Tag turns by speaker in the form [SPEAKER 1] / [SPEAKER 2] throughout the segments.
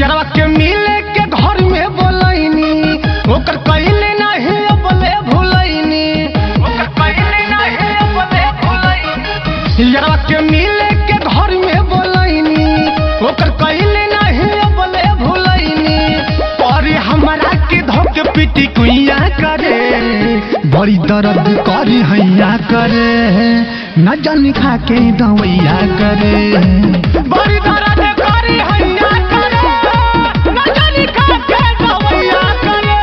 [SPEAKER 1] यारवा के मिले के घर में बोलैनी ओकर कइले नाही बोले भुलैनी ओकर कइले नाही बोले भुलैनी यारवा के मिले के घर में बोलैनी ओकर कइले नाही बोले भुलैनी पर हमरा के धोके पिटी कुइया करे बड़ी दर्द करी हैया करे न जानी खा के दवैया करे बड़ी दर्द करी हैया करे न जानी खा के दवैया करे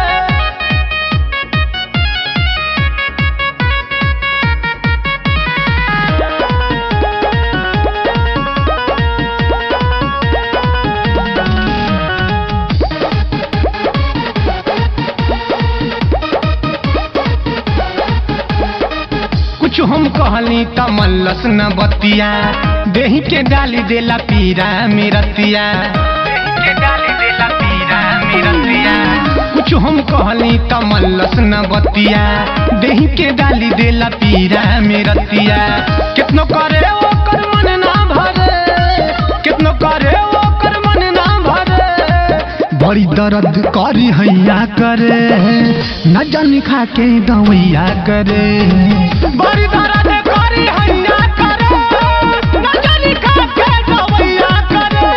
[SPEAKER 1] कुछ हम कहली त मल्लस न बतिया देही के डाली देला पीरा मेरतिया देही के डाली देला पीरा मेरतिया कुछ हम कहली त मल्लस न बतिया देही के डाली देला पीरा मेरतिया कितनो करे ओकर मन ना भरे कितनो करे ओकर मन ना भरे बड़ी दर्द करी हैया करे न जानी खा के दवैया करे बड़ी दर्द करी हैया करे न जानी खा के दवैया करे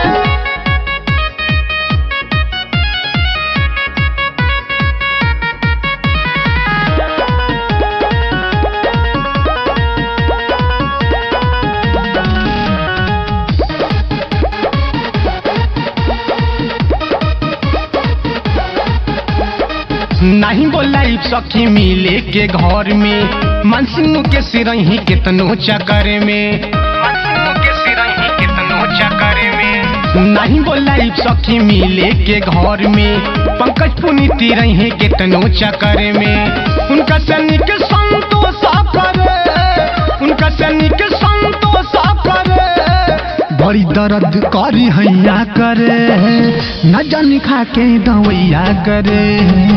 [SPEAKER 1] नहीं बोलाई सखी मिले के घर में मनसिनु के सिरही कितनो चकर में मनसिनु के सिरही कितनो चकर में नहीं बोलाई सखी मिले के घर में पंकज पुनीति रही कितनो चकर में उनका सैनिक संतोष करे उनका सैनिक संतोष करे बड़ी दर्द करी हैया करे न जानी खा के दवैया करे